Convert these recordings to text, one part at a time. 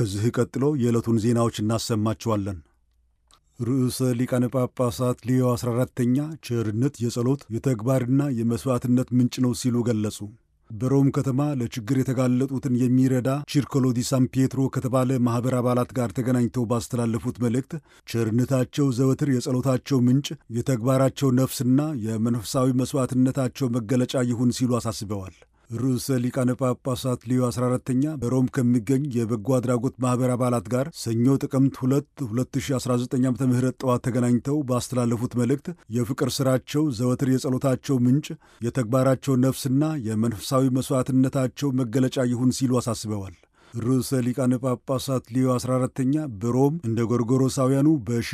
ከዚህ ቀጥሎ የዕለቱን ዜናዎች እናሰማችኋለን። ርዕሰ ሊቃነ ጳጳሳት ሊዮ 14ተኛ ቸርነት የጸሎት የተግባርና የመሥዋዕትነት ምንጭ ነው ሲሉ ገለጹ። በሮም ከተማ ለችግር የተጋለጡትን የሚረዳ ቺርኮሎ ዲ ሳን ፒየትሮ ከተባለ ማኅበር አባላት ጋር ተገናኝተው ባስተላለፉት መልእክት ቸርነታቸው ዘወትር የጸሎታቸው ምንጭ፣ የተግባራቸው ነፍስና የመንፈሳዊ መሥዋዕትነታቸው መገለጫ ይሁን ሲሉ አሳስበዋል። ርዕሰ ሊቃነ ጳጳሳት ሊዮ 14ተኛ በሮም ከሚገኝ የበጎ አድራጎት ማኅበር አባላት ጋር ሰኞ ጥቅምት 2 2019 ዓ ም ጠዋት ተገናኝተው ባስተላለፉት መልእክት የፍቅር ሥራቸው ዘወትር የጸሎታቸው ምንጭ፣ የተግባራቸው ነፍስና የመንፈሳዊ መሥዋዕትነታቸው መገለጫ ይሁን ሲሉ አሳስበዋል። ርዕሰ ሊቃነ ጳጳሳት ሊዮ 14ተኛ በሮም እንደ ጎርጎሮሳውያኑ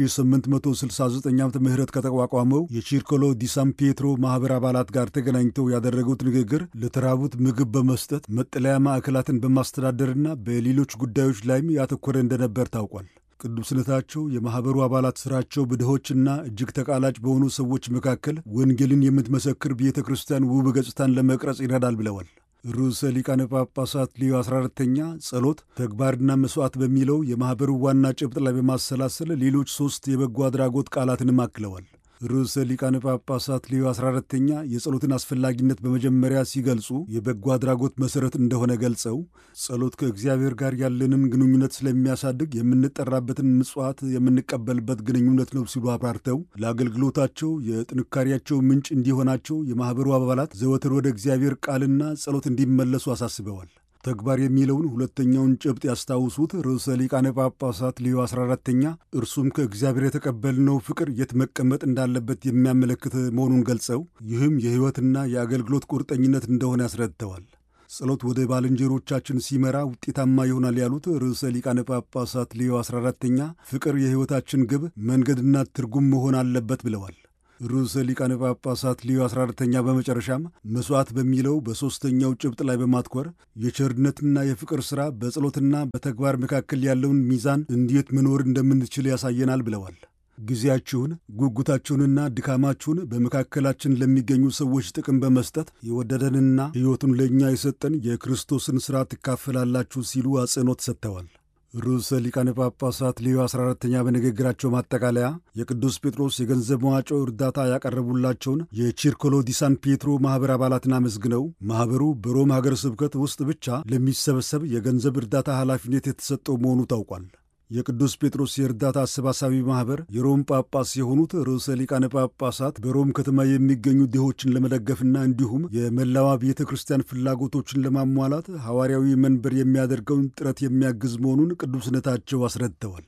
በ1869 ዓ ም ከተቋቋመው የቺርኮሎ ዲ ሳን ፒየትሮ ማኅበር አባላት ጋር ተገናኝተው ያደረጉት ንግግር ለተራቡት ምግብ በመስጠት መጠለያ ማዕከላትን በማስተዳደርና በሌሎች ጉዳዮች ላይም ያተኮረ እንደነበር ታውቋል። ቅዱስነታቸው የማኅበሩ አባላት ሥራቸው በድሆችና እጅግ ተቃላጭ በሆኑ ሰዎች መካከል ወንጌልን የምትመሰክር ቤተ ክርስቲያን ውብ ገጽታን ለመቅረጽ ይረዳል ብለዋል። ርዕሰ ሊቃነ ጳጳሳት ሊዮ 14ተኛ ጸሎት፣ ተግባርና መሥዋዕት በሚለው የማኅበሩ ዋና ጭብጥ ላይ በማሰላሰል ሌሎች ሦስት የበጎ አድራጎት ቃላትንም አክለዋል። ርዕሰ ሊቃነ ጳጳሳት ሊዮ 14ተኛ የጸሎትን አስፈላጊነት በመጀመሪያ ሲገልጹ የበጎ አድራጎት መሠረት እንደሆነ ገልጸው ጸሎት ከእግዚአብሔር ጋር ያለንን ግንኙነት ስለሚያሳድግ የምንጠራበትን ምጽዋት የምንቀበልበት ግንኙነት ነው ሲሉ አብራርተው ለአገልግሎታቸው የጥንካሬያቸው ምንጭ እንዲሆናቸው የማኅበሩ አባላት ዘወትር ወደ እግዚአብሔር ቃልና ጸሎት እንዲመለሱ አሳስበዋል። ተግባር የሚለውን ሁለተኛውን ጭብጥ ያስታውሱት ርዕሰ ሊቃነ ጳጳሳት ሊዮ 14ተኛ እርሱም ከእግዚአብሔር የተቀበልነው ፍቅር የት መቀመጥ እንዳለበት የሚያመለክት መሆኑን ገልጸው ይህም የሕይወትና የአገልግሎት ቁርጠኝነት እንደሆነ ያስረድተዋል። ጸሎት ወደ ባልንጀሮቻችን ሲመራ ውጤታማ ይሆናል ያሉት ርዕሰ ሊቃነ ጳጳሳት ሊዮ 14ተኛ ፍቅር የሕይወታችን ግብ መንገድና ትርጉም መሆን አለበት ብለዋል። ርዕሰ ሊቃነ ጳጳሳት ሊዮ 14ተኛ በመጨረሻም መሥዋዕት በሚለው በሦስተኛው ጭብጥ ላይ በማትኮር የቸርነትና የፍቅር ሥራ በጸሎትና በተግባር መካከል ያለውን ሚዛን እንዴት መኖር እንደምንችል ያሳየናል ብለዋል። ጊዜያችሁን፣ ጉጉታችሁንና ድካማችሁን በመካከላችን ለሚገኙ ሰዎች ጥቅም በመስጠት የወደደንና ሕይወቱን ለእኛ የሰጠን የክርስቶስን ሥራ ትካፈላላችሁ ሲሉ አጽንኦት ሰጥተዋል። ርዕሰ ሊቃነ ጳጳሳት ሊዮ 14ተኛ በንግግራቸው ማጠቃለያ የቅዱስ ጴጥሮስ የገንዘብ መዋጮ እርዳታ ያቀረቡላቸውን የቺርኮሎ ዲ ሳን ፒየትሮ ማኅበር አባላትን አመስግነው ማኅበሩ በሮም ሀገረ ስብከት ውስጥ ብቻ ለሚሰበሰብ የገንዘብ እርዳታ ኃላፊነት የተሰጠው መሆኑ ታውቋል። የቅዱስ ጴጥሮስ የእርዳታ አሰባሳቢ ማኅበር የሮም ጳጳስ የሆኑት ርዕሰ ሊቃነ ጳጳሳት በሮም ከተማ የሚገኙ ድሆችን ለመደገፍና እንዲሁም የመላዋ ቤተ ክርስቲያን ፍላጎቶችን ለማሟላት ሐዋርያዊ መንበር የሚያደርገውን ጥረት የሚያግዝ መሆኑን ቅዱስነታቸው አስረድተዋል።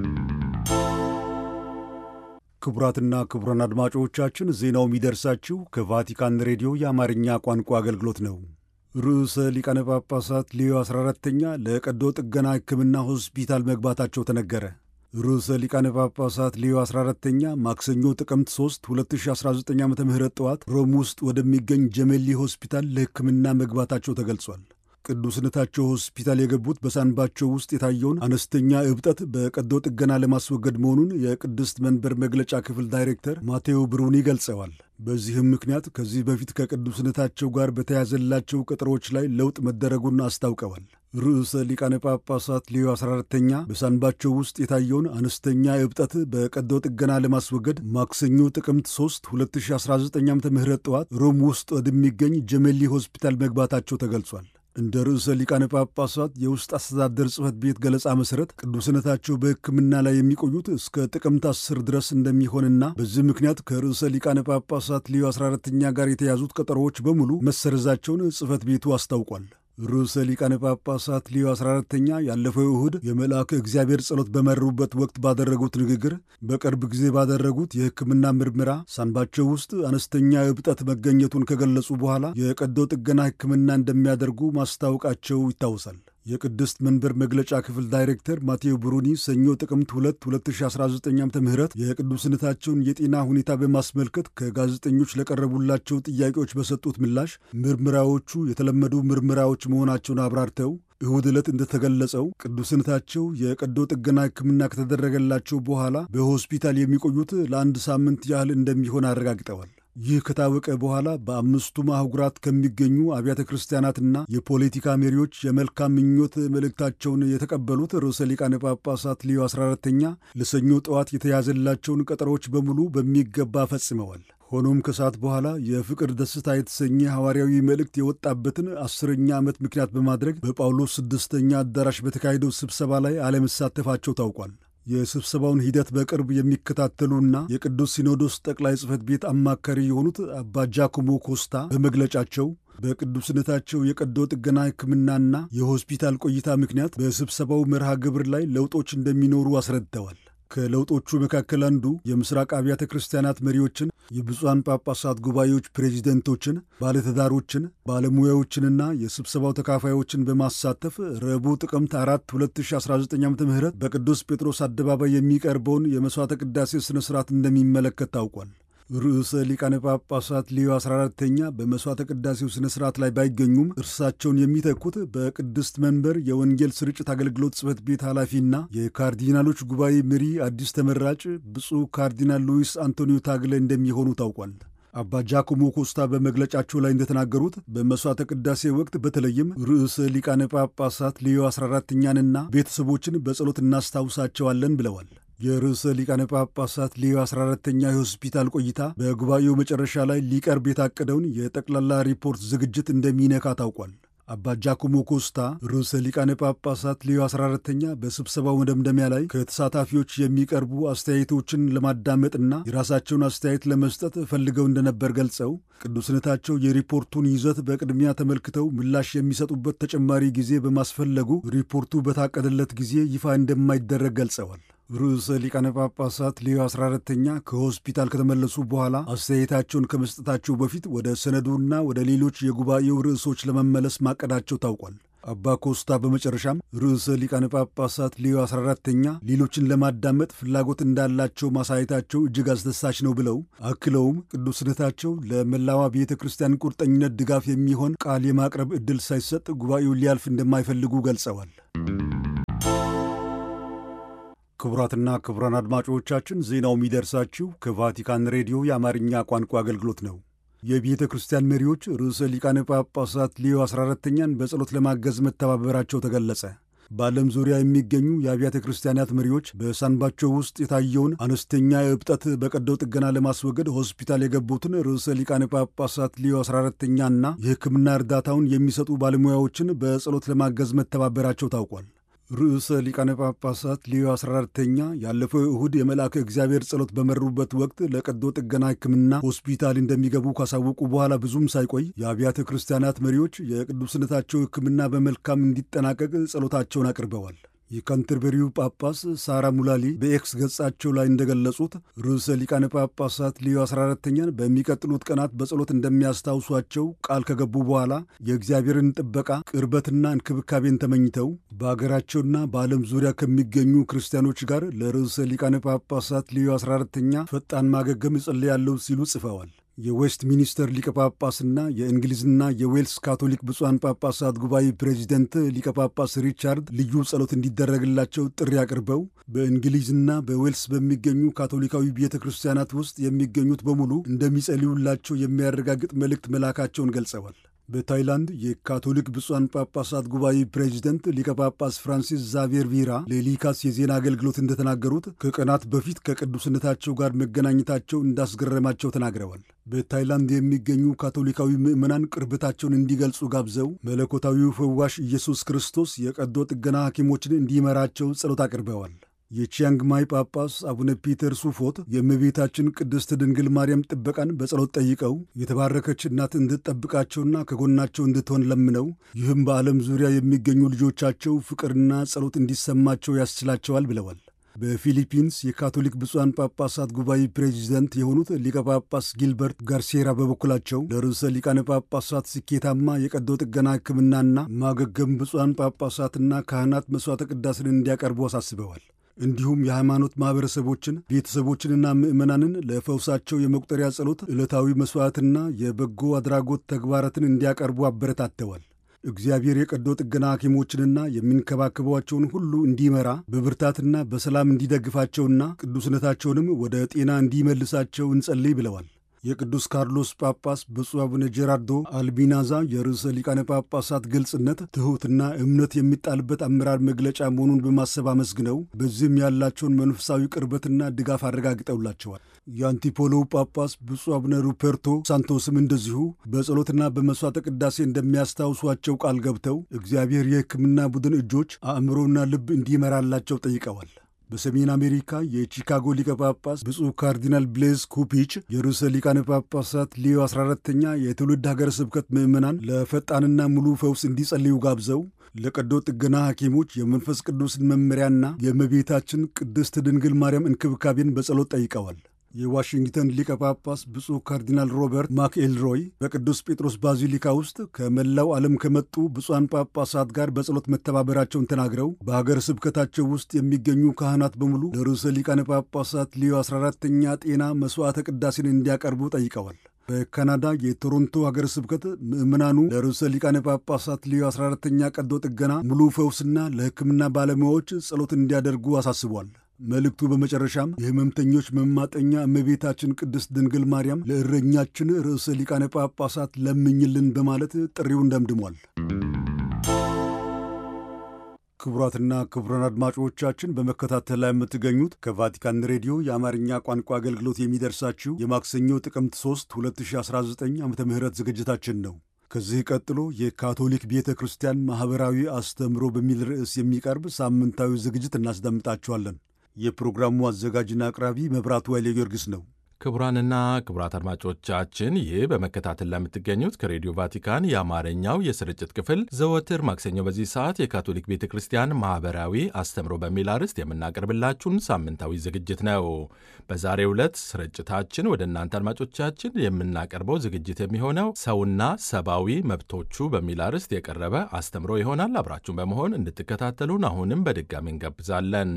ክቡራትና ክቡራን አድማጮቻችን ዜናው የሚደርሳችሁ ከቫቲካን ሬዲዮ የአማርኛ ቋንቋ አገልግሎት ነው። ርዕሰ ሊቃነ ጳጳሳት ሊዮ 14ተኛ ለቀዶ ጥገና ሕክምና ሆስፒታል መግባታቸው ተነገረ። ርዕሰ ሊቃነ ጳጳሳት ሊዮ 14ተኛ ማክሰኞ ጥቅምት 3 2019 ዓ ም ጠዋት ሮም ውስጥ ወደሚገኝ ጀሜሊ ሆስፒታል ለሕክምና መግባታቸው ተገልጿል። ቅዱስነታቸው ሆስፒታል የገቡት በሳንባቸው ውስጥ የታየውን አነስተኛ እብጠት በቀዶ ጥገና ለማስወገድ መሆኑን የቅድስት መንበር መግለጫ ክፍል ዳይሬክተር ማቴዎ ብሩኒ ገልጸዋል። በዚህም ምክንያት ከዚህ በፊት ከቅዱስነታቸው ጋር በተያዘላቸው ቀጠሮዎች ላይ ለውጥ መደረጉን አስታውቀዋል። ርዕሰ ሊቃነ ጳጳሳት ሊዮ 14ተኛ በሳንባቸው ውስጥ የታየውን አነስተኛ እብጠት በቀዶ ጥገና ለማስወገድ ማክሰኞ ጥቅምት 3 2019 ዓ ም ጠዋት ሮም ውስጥ ወደሚገኝ ጀሜሊ ሆስፒታል መግባታቸው ተገልጿል። እንደ ርዕሰ ሊቃነ ጳጳሳት የውስጥ አስተዳደር ጽሕፈት ቤት ገለጻ መሠረት ቅዱስነታቸው በሕክምና ላይ የሚቆዩት እስከ ጥቅምት 10 ድረስ እንደሚሆንና በዚህ ምክንያት ከርዕሰ ሊቃነ ጳጳሳት ሊዮ 14ተኛ ጋር የተያዙት ቀጠሮዎች በሙሉ መሰረዛቸውን ጽሕፈት ቤቱ አስታውቋል። ርዕሰ ሊቃነ ጳጳሳት ሊዮ 14ተኛ ያለፈው እሁድ የመልአከ እግዚአብሔር ጸሎት በመሩበት ወቅት ባደረጉት ንግግር በቅርብ ጊዜ ባደረጉት የሕክምና ምርመራ ሳንባቸው ውስጥ አነስተኛ እብጠት መገኘቱን ከገለጹ በኋላ የቀዶ ጥገና ሕክምና እንደሚያደርጉ ማስታወቃቸው ይታወሳል። የቅድስት መንበር መግለጫ ክፍል ዳይሬክተር ማቴዎ ብሩኒ ሰኞ ጥቅምት 2 2019 ዓ ም የቅዱስነታቸውን የጤና ሁኔታ በማስመልከት ከጋዜጠኞች ለቀረቡላቸው ጥያቄዎች በሰጡት ምላሽ ምርመራዎቹ የተለመዱ ምርመራዎች መሆናቸውን አብራርተው እሁድ ዕለት እንደተገለጸው ቅዱስነታቸው የቀዶ ጥገና ሕክምና ከተደረገላቸው በኋላ በሆስፒታል የሚቆዩት ለአንድ ሳምንት ያህል እንደሚሆን አረጋግጠዋል። ይህ ከታወቀ በኋላ በአምስቱም አህጉራት ከሚገኙ አብያተ ክርስቲያናትና የፖለቲካ መሪዎች የመልካም ምኞት መልእክታቸውን የተቀበሉት ርዕሰ ሊቃነ ጳጳሳት ሊዮ 14ተኛ ለሰኞ ጠዋት የተያዘላቸውን ቀጠሮዎች በሙሉ በሚገባ ፈጽመዋል። ሆኖም ከሰዓት በኋላ የፍቅር ደስታ የተሰኘ ሐዋርያዊ መልእክት የወጣበትን አስረኛ ዓመት ምክንያት በማድረግ በጳውሎስ ስድስተኛ አዳራሽ በተካሄደው ስብሰባ ላይ አለመሳተፋቸው ታውቋል። የስብሰባውን ሂደት በቅርብ የሚከታተሉና የቅዱስ ሲኖዶስ ጠቅላይ ጽሕፈት ቤት አማካሪ የሆኑት አባ ጃኮሞ ኮስታ በመግለጫቸው በቅዱስነታቸው የቀዶ ጥገና ሕክምናና የሆስፒታል ቆይታ ምክንያት በስብሰባው መርሃ ግብር ላይ ለውጦች እንደሚኖሩ አስረድተዋል። ከለውጦቹ መካከል አንዱ የምስራቅ አብያተ ክርስቲያናት መሪዎችን፣ የብፁዓን ጳጳሳት ጉባኤዎች ፕሬዚደንቶችን፣ ባለትዳሮችን፣ ባለሙያዎችንና የስብሰባው ተካፋዮችን በማሳተፍ ረቡዕ ጥቅምት 4 2019 ዓ ም በቅዱስ ጴጥሮስ አደባባይ የሚቀርበውን የመሥዋዕተ ቅዳሴ ሥነ ሥርዓት እንደሚመለከት ታውቋል። ርዕሰ ሊቃነ ጳጳሳት ሊዮ 14ተኛ በመሥዋዕተ ቅዳሴው ሥነ ሥርዓት ላይ ባይገኙም እርሳቸውን የሚተኩት በቅድስት መንበር የወንጌል ስርጭት አገልግሎት ጽሕፈት ቤት ኃላፊና የካርዲናሎች ጉባኤ መሪ አዲስ ተመራጭ ብፁዕ ካርዲናል ሉዊስ አንቶኒዮ ታግለ እንደሚሆኑ ታውቋል። አባ ጃኮሞ ኮስታ በመግለጫቸው ላይ እንደተናገሩት በመሥዋዕተ ቅዳሴ ወቅት በተለይም ርዕሰ ሊቃነ ጳጳሳት ሊዮ 14ተኛንና ቤተሰቦችን በጸሎት እናስታውሳቸዋለን ብለዋል። የርዕሰ ሊቃነ ጳጳሳት ሊዮ 14ተኛ የሆስፒታል ቆይታ በጉባኤው መጨረሻ ላይ ሊቀርብ የታቀደውን የጠቅላላ ሪፖርት ዝግጅት እንደሚነካ ታውቋል። አባ ጃኮሞ ኮስታ ርዕሰ ሊቃነ ጳጳሳት ሊዮ 14ተኛ በስብሰባው መደምደሚያ ላይ ከተሳታፊዎች የሚቀርቡ አስተያየቶችን ለማዳመጥና የራሳቸውን አስተያየት ለመስጠት ፈልገው እንደነበር ገልጸው ቅዱስነታቸው የሪፖርቱን ይዘት በቅድሚያ ተመልክተው ምላሽ የሚሰጡበት ተጨማሪ ጊዜ በማስፈለጉ ሪፖርቱ በታቀደለት ጊዜ ይፋ እንደማይደረግ ገልጸዋል። ርዕሰ ሊቃነ ጳጳሳት ሊዮ 14ተኛ ከሆስፒታል ከተመለሱ በኋላ አስተያየታቸውን ከመስጠታቸው በፊት ወደ ሰነዱና ወደ ሌሎች የጉባኤው ርዕሶች ለመመለስ ማቀዳቸው ታውቋል። አባ ኮስታ በመጨረሻም ርዕሰ ሊቃነ ጳጳሳት ሊዮ 14ተኛ ሌሎችን ለማዳመጥ ፍላጎት እንዳላቸው ማሳየታቸው እጅግ አስደሳች ነው ብለው አክለውም ቅዱስነታቸው ለመላዋ ቤተ ክርስቲያን ቁርጠኝነት ድጋፍ የሚሆን ቃል የማቅረብ ዕድል ሳይሰጥ ጉባኤው ሊያልፍ እንደማይፈልጉ ገልጸዋል። ክቡራትና ክቡራን አድማጮቻችን ዜናው የሚደርሳችሁ ከቫቲካን ሬዲዮ የአማርኛ ቋንቋ አገልግሎት ነው። የቤተ ክርስቲያን መሪዎች ርዕሰ ሊቃነ ጳጳሳት ሊዮ 14ተኛን በጸሎት ለማገዝ መተባበራቸው ተገለጸ። በዓለም ዙሪያ የሚገኙ የአብያተ ክርስቲያናት መሪዎች በሳንባቸው ውስጥ የታየውን አነስተኛ እብጠት በቀዶ ጥገና ለማስወገድ ሆስፒታል የገቡትን ርዕሰ ሊቃነ ጳጳሳት ሊዮ 14ተኛና የሕክምና እርዳታውን የሚሰጡ ባለሙያዎችን በጸሎት ለማገዝ መተባበራቸው ታውቋል። ርዕሰ ሊቃነ ጳጳሳት ሊዮ 14ተኛ ያለፈው እሁድ የመልአከ እግዚአብሔር ጸሎት በመሩበት ወቅት ለቀዶ ጥገና ሕክምና ሆስፒታል እንደሚገቡ ካሳወቁ በኋላ ብዙም ሳይቆይ የአብያተ ክርስቲያናት መሪዎች የቅዱስነታቸው ሕክምና በመልካም እንዲጠናቀቅ ጸሎታቸውን አቅርበዋል። የካንተርበሪው ጳጳስ ሳራ ሙላሊ በኤክስ ገጻቸው ላይ እንደገለጹት ርዕሰ ሊቃነ ጳጳሳት ሊዮ 14ተኛን በሚቀጥሉት ቀናት በጸሎት እንደሚያስታውሷቸው ቃል ከገቡ በኋላ የእግዚአብሔርን ጥበቃ ቅርበትና እንክብካቤን ተመኝተው በአገራቸውና በዓለም ዙሪያ ከሚገኙ ክርስቲያኖች ጋር ለርዕሰ ሊቃነ ጳጳሳት ሊዮ 14ተኛ ፈጣን ማገገም እጸልያለሁ ሲሉ ጽፈዋል። የዌስት ሚኒስተር ሊቀ ጳጳስና የእንግሊዝና የዌልስ ካቶሊክ ብፁዓን ጳጳሳት ጉባኤ ፕሬዚደንት ሊቀ ጳጳስ ሪቻርድ ልዩ ጸሎት እንዲደረግላቸው ጥሪ አቅርበው በእንግሊዝና በዌልስ በሚገኙ ካቶሊካዊ ቤተ ክርስቲያናት ውስጥ የሚገኙት በሙሉ እንደሚጸልዩላቸው የሚያረጋግጥ መልእክት መላካቸውን ገልጸዋል። በታይላንድ የካቶሊክ ብፁዓን ጳጳሳት ጉባኤ ፕሬዚደንት ሊቀ ጳጳስ ፍራንሲስ ዛቬር ቪራ ለሊካስ የዜና አገልግሎት እንደተናገሩት ከቀናት በፊት ከቅዱስነታቸው ጋር መገናኘታቸው እንዳስገረማቸው ተናግረዋል። በታይላንድ የሚገኙ ካቶሊካዊ ምዕመናን ቅርበታቸውን እንዲገልጹ ጋብዘው መለኮታዊው ፈዋሽ ኢየሱስ ክርስቶስ የቀዶ ጥገና ሐኪሞችን እንዲመራቸው ጸሎት አቅርበዋል። የቺያንግ ማይ ጳጳስ አቡነ ፒተር ሱፎት የእመቤታችን ቅድስት ድንግል ማርያም ጥበቃን በጸሎት ጠይቀው የተባረከች እናት እንድትጠብቃቸውና ከጎናቸው እንድትሆን ለምነው ይህም በዓለም ዙሪያ የሚገኙ ልጆቻቸው ፍቅርና ጸሎት እንዲሰማቸው ያስችላቸዋል ብለዋል። በፊሊፒንስ የካቶሊክ ብፁዓን ጳጳሳት ጉባኤ ፕሬዚደንት የሆኑት ሊቀ ጳጳስ ጊልበርት ጋርሴራ በበኩላቸው ለርዕሰ ሊቃነ ጳጳሳት ስኬታማ የቀዶ ጥገና ሕክምናና ማገገም ብፁዓን ጳጳሳትና ካህናት መሥዋዕተ ቅዳሴን እንዲያቀርቡ አሳስበዋል። እንዲሁም የሃይማኖት ማኅበረሰቦችን ቤተሰቦችንና ምዕመናንን ለፈውሳቸው የመቁጠሪያ ጸሎት፣ ዕለታዊ መሥዋዕትና የበጎ አድራጎት ተግባራትን እንዲያቀርቡ አበረታተዋል። እግዚአብሔር የቀዶ ጥገና ሐኪሞችንና የሚንከባከቧቸውን ሁሉ እንዲመራ በብርታትና በሰላም እንዲደግፋቸውና ቅዱስነታቸውንም ወደ ጤና እንዲመልሳቸው እንጸልይ ብለዋል። የቅዱስ ካርሎስ ጳጳስ ብፁዕ አቡነ ጄራርዶ አልቢናዛ የርዕሰ ሊቃነ ጳጳሳት ግልጽነት፣ ትሑትና እምነት የሚጣልበት አመራር መግለጫ መሆኑን በማሰብ አመስግነው በዚህም ያላቸውን መንፈሳዊ ቅርበትና ድጋፍ አረጋግጠውላቸዋል። የአንቲፖሎው ጳጳስ ብፁዕ አቡነ ሩፐርቶ ሳንቶስም እንደዚሁ በጸሎትና በመሥዋዕተ ቅዳሴ እንደሚያስታውሷቸው ቃል ገብተው እግዚአብሔር የሕክምና ቡድን እጆች አእምሮና ልብ እንዲመራላቸው ጠይቀዋል። በሰሜን አሜሪካ የቺካጎ ሊቀ ጳጳስ ብፁዕ ካርዲናል ብሌዝ ኩፒች የርዕሰ ሊቃነ ጳጳሳት ሊዮ 14ተኛ የትውልድ ሀገረ ስብከት ምዕመናን ለፈጣንና ሙሉ ፈውስ እንዲጸልዩ ጋብዘው ለቀዶ ጥገና ሐኪሞች የመንፈስ ቅዱስን መመሪያና የእመቤታችን ቅድስት ድንግል ማርያም እንክብካቤን በጸሎት ጠይቀዋል። የዋሽንግተን ሊቀ ጳጳስ ብፁዕ ካርዲናል ሮበርት ማክኤልሮይ በቅዱስ ጴጥሮስ ባዚሊካ ውስጥ ከመላው ዓለም ከመጡ ብፁዓን ጳጳሳት ጋር በጸሎት መተባበራቸውን ተናግረው በሀገረ ስብከታቸው ውስጥ የሚገኙ ካህናት በሙሉ ለርዕሰ ሊቃነ ጳጳሳት ሊዮ 14ተኛ ጤና መሥዋዕተ ቅዳሴን እንዲያቀርቡ ጠይቀዋል። በካናዳ የቶሮንቶ ሀገረ ስብከት ምዕመናኑ ለርዕሰ ሊቃነ ጳጳሳት ሊዮ 14ተኛ ቀዶ ጥገና ሙሉ ፈውስና ለሕክምና ባለሙያዎች ጸሎት እንዲያደርጉ አሳስቧል። መልእክቱ በመጨረሻም የሕመምተኞች መማጠኛ እመቤታችን ቅድስት ድንግል ማርያም ለእረኛችን ርዕሰ ሊቃነ ጳጳሳት ለምኝልን በማለት ጥሪውን ደምድሟል። ክቡራትና ክቡራን አድማጮቻችን በመከታተል ላይ የምትገኙት ከቫቲካን ሬዲዮ የአማርኛ ቋንቋ አገልግሎት የሚደርሳችሁ የማክሰኞ ጥቅምት 3 2019 ዓ ም ዝግጅታችን ነው። ከዚህ ቀጥሎ የካቶሊክ ቤተ ክርስቲያን ማኅበራዊ አስተምህሮ በሚል ርዕስ የሚቀርብ ሳምንታዊ ዝግጅት እናስደምጣችኋለን። የፕሮግራሙ አዘጋጅና አቅራቢ መብራቱ ኃይሌ ጊዮርጊስ ነው። ክቡራንና ክቡራት አድማጮቻችን ይህ በመከታተል ላይ የምትገኙት ከሬዲዮ ቫቲካን የአማርኛው የስርጭት ክፍል ዘወትር ማክሰኞ በዚህ ሰዓት የካቶሊክ ቤተ ክርስቲያን ማኅበራዊ አስተምሮ በሚል አርዕስት የምናቀርብላችሁን ሳምንታዊ ዝግጅት ነው። በዛሬው ዕለት ስርጭታችን ወደ እናንተ አድማጮቻችን የምናቀርበው ዝግጅት የሚሆነው ሰውና ሰብአዊ መብቶቹ በሚል አርዕስት የቀረበ አስተምሮ ይሆናል። አብራችሁን በመሆን እንድትከታተሉን አሁንም በድጋሚ እንጋብዛለን።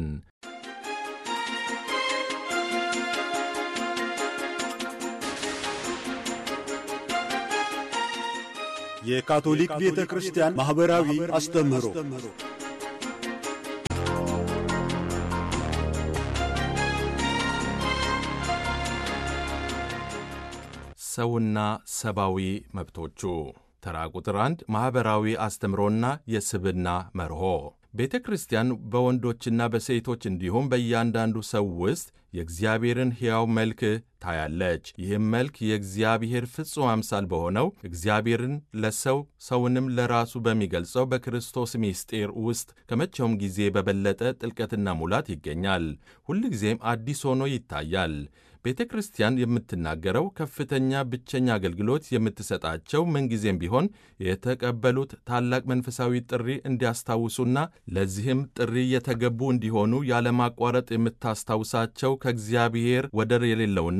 የካቶሊክ ቤተ ክርስቲያን ማኅበራዊ አስተምህሮ ሰውና ሰብአዊ መብቶቹ ተራ ቁጥር አንድ ማኅበራዊ አስተምሮና የስብና መርሆ ቤተ ክርስቲያን በወንዶችና በሴቶች እንዲሁም በእያንዳንዱ ሰው ውስጥ የእግዚአብሔርን ሕያው መልክ ታያለች። ይህም መልክ የእግዚአብሔር ፍጹም አምሳል በሆነው እግዚአብሔርን ለሰው ሰውንም ለራሱ በሚገልጸው በክርስቶስ ምስጢር ውስጥ ከመቼውም ጊዜ በበለጠ ጥልቀትና ሙላት ይገኛል። ሁልጊዜም አዲስ ሆኖ ይታያል። ቤተ ክርስቲያን የምትናገረው ከፍተኛ ብቸኛ አገልግሎት የምትሰጣቸው ምንጊዜም ቢሆን የተቀበሉት ታላቅ መንፈሳዊ ጥሪ እንዲያስታውሱና ለዚህም ጥሪ የተገቡ እንዲሆኑ ያለማቋረጥ የምታስታውሳቸው ከእግዚአብሔር ወደር የሌለውና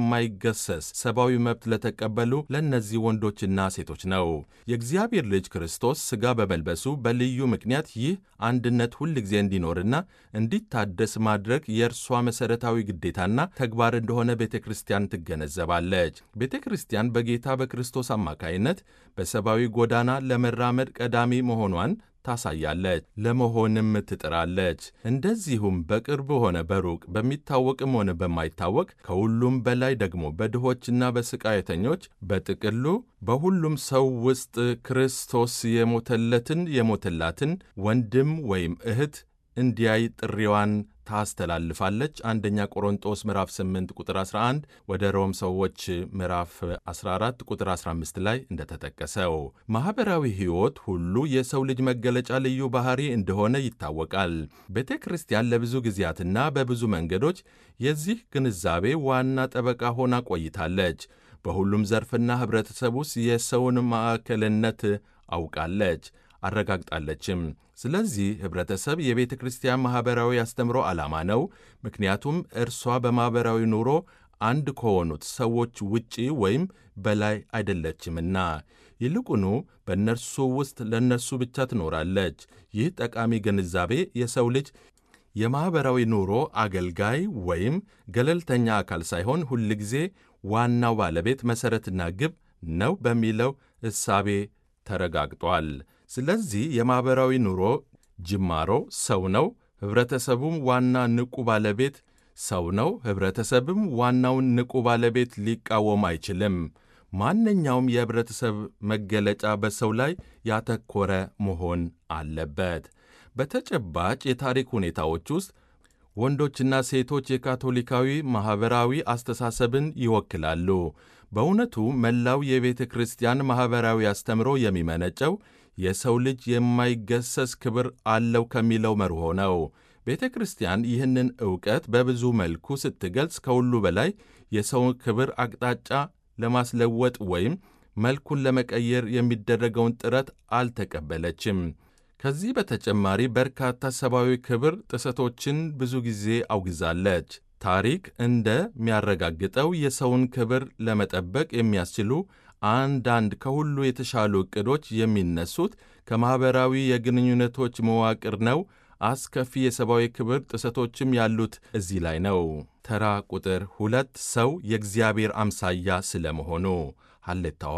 የማይገሰስ ሰብአዊ መብት ለተቀበሉ ለእነዚህ ወንዶችና ሴቶች ነው። የእግዚአብሔር ልጅ ክርስቶስ ሥጋ በመልበሱ በልዩ ምክንያት ይህ አንድነት ሁል ጊዜ እንዲኖርና እንዲታደስ ማድረግ የእርሷ መሠረታዊ ግዴታና ተግባር እንደሆነ ቤተ ክርስቲያን ትገነዘባለች። ቤተ ክርስቲያን በጌታ በክርስቶስ አማካይነት በሰብአዊ ጎዳና ለመራመድ ቀዳሚ መሆኗን ታሳያለች፣ ለመሆንም ትጥራለች። እንደዚሁም በቅርብ ሆነ በሩቅ በሚታወቅም ሆነ በማይታወቅ ከሁሉም በላይ ደግሞ በድሆችና በስቃየተኞች በጥቅሉ በሁሉም ሰው ውስጥ ክርስቶስ የሞተለትን የሞተላትን ወንድም ወይም እህት እንዲያይ ጥሪዋን ታስተላልፋለች። አንደኛ ቆሮንጦስ ምዕራፍ 8 ቁጥር 11 ወደ ሮም ሰዎች ምዕራፍ 14 ቁጥር 15 ላይ እንደተጠቀሰው ማኅበራዊ ሕይወት ሁሉ የሰው ልጅ መገለጫ ልዩ ባሕሪ እንደሆነ ይታወቃል። ቤተ ክርስቲያን ለብዙ ጊዜያትና በብዙ መንገዶች የዚህ ግንዛቤ ዋና ጠበቃ ሆና ቆይታለች። በሁሉም ዘርፍና ኅብረተሰብ ውስጥ የሰውን ማዕከልነት አውቃለች አረጋግጣለችም። ስለዚህ ኅብረተሰብ የቤተ ክርስቲያን ማኅበራዊ አስተምሮ ዓላማ ነው። ምክንያቱም እርሷ በማኅበራዊ ኑሮ አንድ ከሆኑት ሰዎች ውጪ ወይም በላይ አይደለችምና፣ ይልቁኑ በእነርሱ ውስጥ ለእነርሱ ብቻ ትኖራለች። ይህ ጠቃሚ ግንዛቤ የሰው ልጅ የማኅበራዊ ኑሮ አገልጋይ ወይም ገለልተኛ አካል ሳይሆን ሁልጊዜ ዋናው ባለቤት መሠረትና ግብ ነው በሚለው እሳቤ ተረጋግጧል። ስለዚህ የማኅበራዊ ኑሮ ጅማሮ ሰው ነው። ኅብረተሰቡም ዋና ንቁ ባለቤት ሰው ነው። ኅብረተሰብም ዋናውን ንቁ ባለቤት ሊቃወም አይችልም። ማንኛውም የኅብረተሰብ መገለጫ በሰው ላይ ያተኮረ መሆን አለበት። በተጨባጭ የታሪክ ሁኔታዎች ውስጥ ወንዶችና ሴቶች የካቶሊካዊ ማኅበራዊ አስተሳሰብን ይወክላሉ። በእውነቱ መላው የቤተ ክርስቲያን ማኅበራዊ አስተምሮ የሚመነጨው የሰው ልጅ የማይገሰስ ክብር አለው ከሚለው መርሆ ነው። ቤተ ክርስቲያን ይህንን ዕውቀት በብዙ መልኩ ስትገልጽ ከሁሉ በላይ የሰውን ክብር አቅጣጫ ለማስለወጥ ወይም መልኩን ለመቀየር የሚደረገውን ጥረት አልተቀበለችም። ከዚህ በተጨማሪ በርካታ ሰብአዊ ክብር ጥሰቶችን ብዙ ጊዜ አውግዛለች። ታሪክ እንደሚያረጋግጠው የሰውን ክብር ለመጠበቅ የሚያስችሉ አንዳንድ ከሁሉ የተሻሉ ዕቅዶች የሚነሱት ከማኅበራዊ የግንኙነቶች መዋቅር ነው። አስከፊ የሰብአዊ ክብር ጥሰቶችም ያሉት እዚህ ላይ ነው። ተራ ቁጥር ሁለት ሰው የእግዚአብሔር አምሳያ ስለመሆኑ ሐሌታዋ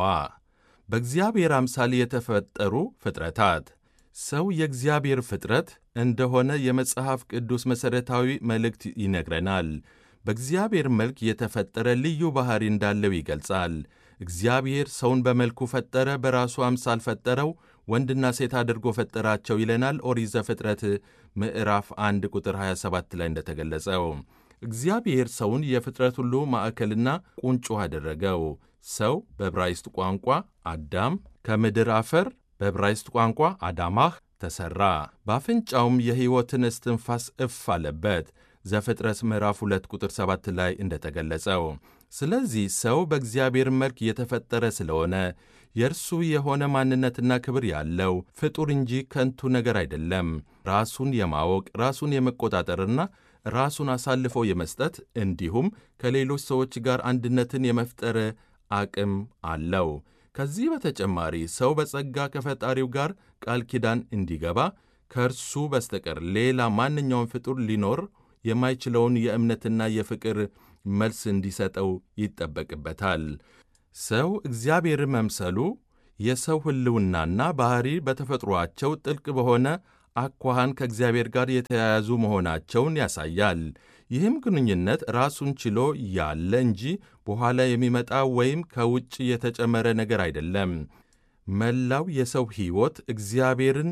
በእግዚአብሔር አምሳል የተፈጠሩ ፍጥረታት ሰው የእግዚአብሔር ፍጥረት እንደሆነ የመጽሐፍ ቅዱስ መሠረታዊ መልእክት ይነግረናል። በእግዚአብሔር መልክ የተፈጠረ ልዩ ባሕሪ እንዳለው ይገልጻል። እግዚአብሔር ሰውን በመልኩ ፈጠረ፣ በራሱ አምሳል ፈጠረው፣ ወንድና ሴት አድርጎ ፈጠራቸው ይለናል ኦሪት ዘፍጥረት ምዕራፍ 1 ቁጥር 27 ላይ እንደተገለጸው። እግዚአብሔር ሰውን የፍጥረት ሁሉ ማዕከልና ቁንጮ አደረገው። ሰው በዕብራይስጥ ቋንቋ አዳም ከምድር አፈር በዕብራይስጥ ቋንቋ አዳማህ ተሠራ፣ በአፍንጫውም የሕይወትን እስትንፋስ እፍ አለበት ዘፍጥረት ምዕራፍ 2 ቁጥር 7 ላይ እንደተገለጸው። ስለዚህ ሰው በእግዚአብሔር መልክ የተፈጠረ ስለሆነ የእርሱ የሆነ ማንነትና ክብር ያለው ፍጡር እንጂ ከንቱ ነገር አይደለም። ራሱን የማወቅ ራሱን የመቆጣጠርና ራሱን አሳልፎ የመስጠት እንዲሁም ከሌሎች ሰዎች ጋር አንድነትን የመፍጠር አቅም አለው። ከዚህ በተጨማሪ ሰው በጸጋ ከፈጣሪው ጋር ቃል ኪዳን እንዲገባ ከእርሱ በስተቀር ሌላ ማንኛውም ፍጡር ሊኖር የማይችለውን የእምነትና የፍቅር መልስ እንዲሰጠው ይጠበቅበታል። ሰው እግዚአብሔር መምሰሉ የሰው ሕልውናና ባሕሪ በተፈጥሮአቸው ጥልቅ በሆነ አኳኋን ከእግዚአብሔር ጋር የተያያዙ መሆናቸውን ያሳያል። ይህም ግንኙነት ራሱን ችሎ ያለ እንጂ በኋላ የሚመጣ ወይም ከውጭ የተጨመረ ነገር አይደለም። መላው የሰው ሕይወት እግዚአብሔርን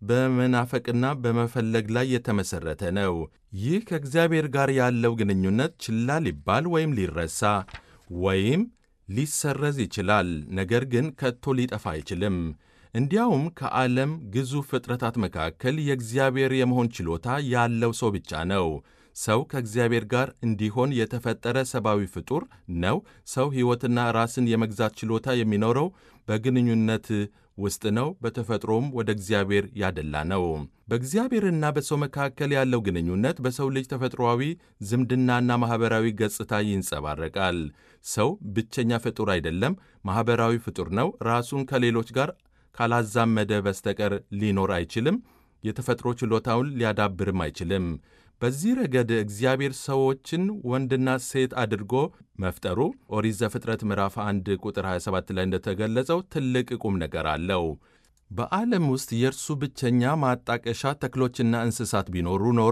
በመናፈቅና በመፈለግ ላይ የተመሠረተ ነው። ይህ ከእግዚአብሔር ጋር ያለው ግንኙነት ችላ ሊባል ወይም ሊረሳ ወይም ሊሰረዝ ይችላል፣ ነገር ግን ከቶ ሊጠፋ አይችልም። እንዲያውም ከዓለም ግዙፍ ፍጥረታት መካከል የእግዚአብሔር የመሆን ችሎታ ያለው ሰው ብቻ ነው። ሰው ከእግዚአብሔር ጋር እንዲሆን የተፈጠረ ሰብአዊ ፍጡር ነው። ሰው ሕይወትና ራስን የመግዛት ችሎታ የሚኖረው በግንኙነት ውስጥ ነው። በተፈጥሮም ወደ እግዚአብሔር ያደላ ነው። በእግዚአብሔርና በሰው መካከል ያለው ግንኙነት በሰው ልጅ ተፈጥሮአዊ ዝምድናና ማኅበራዊ ገጽታ ይንጸባረቃል። ሰው ብቸኛ ፍጡር አይደለም፣ ማኅበራዊ ፍጡር ነው። ራሱን ከሌሎች ጋር ካላዛመደ በስተቀር ሊኖር አይችልም። የተፈጥሮ ችሎታውን ሊያዳብርም አይችልም። በዚህ ረገድ እግዚአብሔር ሰዎችን ወንድና ሴት አድርጎ መፍጠሩ ኦሪት ዘፍጥረት ምዕራፍ 1 ቁጥር 27 ላይ እንደተገለጸው ትልቅ ቁም ነገር አለው። በዓለም ውስጥ የእርሱ ብቸኛ ማጣቀሻ ተክሎችና እንስሳት ቢኖሩ ኖሮ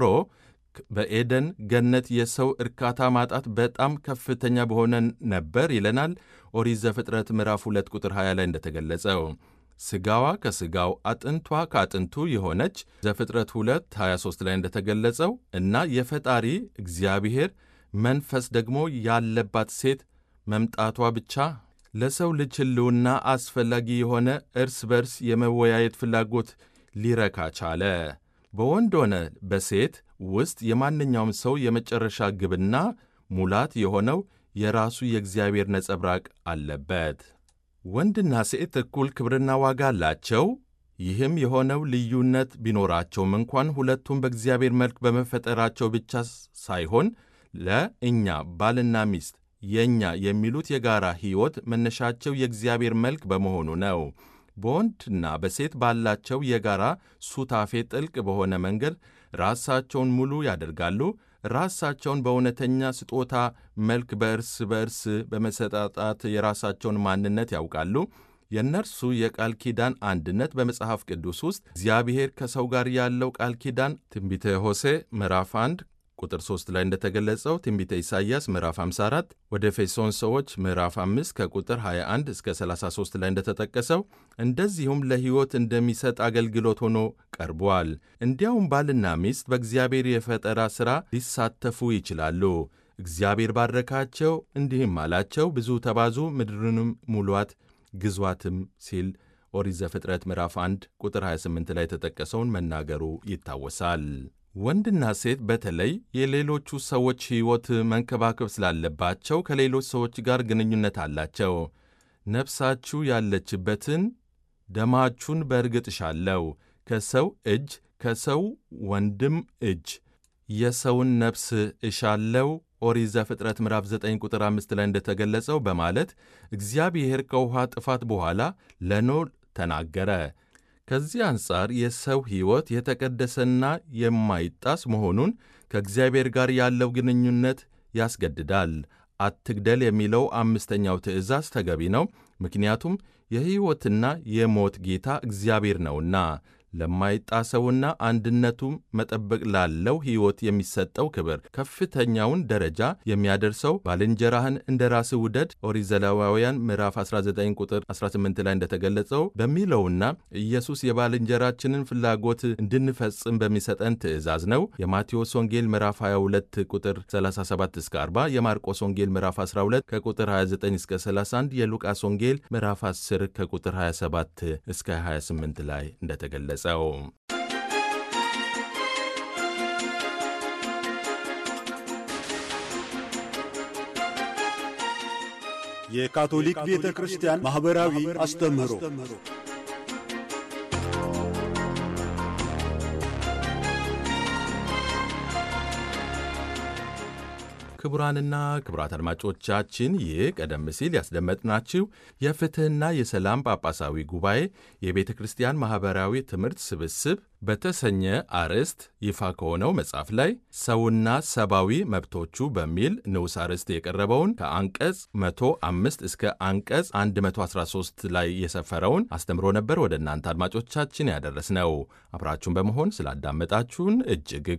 በኤደን ገነት የሰው እርካታ ማጣት በጣም ከፍተኛ በሆነ ነበር ይለናል ኦሪት ዘፍጥረት ምዕራፍ 2 ቁጥር 20 ላይ እንደተገለጸው ሥጋዋ ከሥጋው አጥንቷ ከአጥንቱ የሆነች ዘፍጥረት 2 23 ላይ እንደተገለጸው እና የፈጣሪ እግዚአብሔር መንፈስ ደግሞ ያለባት ሴት መምጣቷ ብቻ ለሰው ልጅ ሕልውና አስፈላጊ የሆነ እርስ በርስ የመወያየት ፍላጎት ሊረካ ቻለ። በወንድ ሆነ በሴት ውስጥ የማንኛውም ሰው የመጨረሻ ግብና ሙላት የሆነው የራሱ የእግዚአብሔር ነጸብራቅ አለበት። ወንድና ሴት እኩል ክብርና ዋጋ አላቸው። ይህም የሆነው ልዩነት ቢኖራቸውም እንኳን ሁለቱም በእግዚአብሔር መልክ በመፈጠራቸው ብቻ ሳይሆን ለእኛ ባልና ሚስት የእኛ የሚሉት የጋራ ሕይወት መነሻቸው የእግዚአብሔር መልክ በመሆኑ ነው። በወንድና በሴት ባላቸው የጋራ ሱታፌ ጥልቅ በሆነ መንገድ ራሳቸውን ሙሉ ያደርጋሉ። ራሳቸውን በእውነተኛ ስጦታ መልክ በእርስ በእርስ በመሰጣጣት የራሳቸውን ማንነት ያውቃሉ። የእነርሱ የቃል ኪዳን አንድነት በመጽሐፍ ቅዱስ ውስጥ እግዚአብሔር ከሰው ጋር ያለው ቃል ኪዳን ትንቢተ ሆሴ ምዕራፍ 1 ቁጥር 3 ላይ እንደተገለጸው ትንቢተ ኢሳይያስ ምዕራፍ 54 ወደ ኤፌሶን ሰዎች ምዕራፍ 5 ከቁጥር 21 እስከ 33 ላይ እንደተጠቀሰው እንደዚሁም ለሕይወት እንደሚሰጥ አገልግሎት ሆኖ ቀርቧል። እንዲያውም ባልና ሚስት በእግዚአብሔር የፈጠራ ሥራ ሊሳተፉ ይችላሉ። እግዚአብሔር ባረካቸው፣ እንዲህም አላቸው፣ ብዙ ተባዙ፣ ምድርንም ሙሏት፣ ግዟትም ሲል ኦሪት ዘፍጥረት ምዕራፍ 1 ቁጥር 28 ላይ የተጠቀሰውን መናገሩ ይታወሳል። ወንድና ሴት በተለይ የሌሎቹ ሰዎች ሕይወት መንከባከብ ስላለባቸው ከሌሎች ሰዎች ጋር ግንኙነት አላቸው። ነፍሳችሁ ያለችበትን ደማችሁን በእርግጥ እሻለሁ፣ ከሰው እጅ ከሰው ወንድም እጅ የሰውን ነፍስ እሻለው ኦሪት ዘፍጥረት ምዕራፍ 9 ቁጥር 5 ላይ እንደተገለጸው በማለት እግዚአብሔር ከውኃ ጥፋት በኋላ ለኖህ ተናገረ። ከዚህ አንጻር የሰው ሕይወት የተቀደሰና የማይጣስ መሆኑን ከእግዚአብሔር ጋር ያለው ግንኙነት ያስገድዳል። አትግደል የሚለው አምስተኛው ትእዛዝ ተገቢ ነው፣ ምክንያቱም የሕይወትና የሞት ጌታ እግዚአብሔር ነውና። ለማይጣሰውና አንድነቱም መጠበቅ ላለው ሕይወት የሚሰጠው ክብር ከፍተኛውን ደረጃ የሚያደርሰው ባልንጀራህን እንደ ራስህ ውደድ ኦሪት ዘሌዋውያን ምዕራፍ 19 ቁጥር 18 ላይ እንደተገለጸው በሚለውና ኢየሱስ የባልንጀራችንን ፍላጎት እንድንፈጽም በሚሰጠን ትእዛዝ ነው። የማቴዎስ ወንጌል ምዕራፍ 22 ቁጥር 37 እስከ 40፣ የማርቆስ ወንጌል ምዕራፍ 12 ከቁጥር 29 እስከ 31፣ የሉቃስ ወንጌል ምዕራፍ 10 ከቁጥር 27 እስከ 28 ላይ እንደተገለጸ ገለጸው። የካቶሊክ ቤተ ክርስቲያን ማኅበራዊ አስተምህሮ ክቡራንና ክቡራት አድማጮቻችን ይህ ቀደም ሲል ያስደመጥናችሁ የፍትሕና የሰላም ጳጳሳዊ ጉባኤ የቤተ ክርስቲያን ማኅበራዊ ትምህርት ስብስብ በተሰኘ አርዕስት ይፋ ከሆነው መጽሐፍ ላይ ሰውና ሰብአዊ መብቶቹ በሚል ንዑስ አርዕስት የቀረበውን ከአንቀጽ 105 እስከ አንቀጽ 113 ላይ የሰፈረውን አስተምሮ ነበር ወደ እናንተ አድማጮቻችን ያደረስነው። አብራችሁን በመሆን ስላዳመጣችሁን እጅግ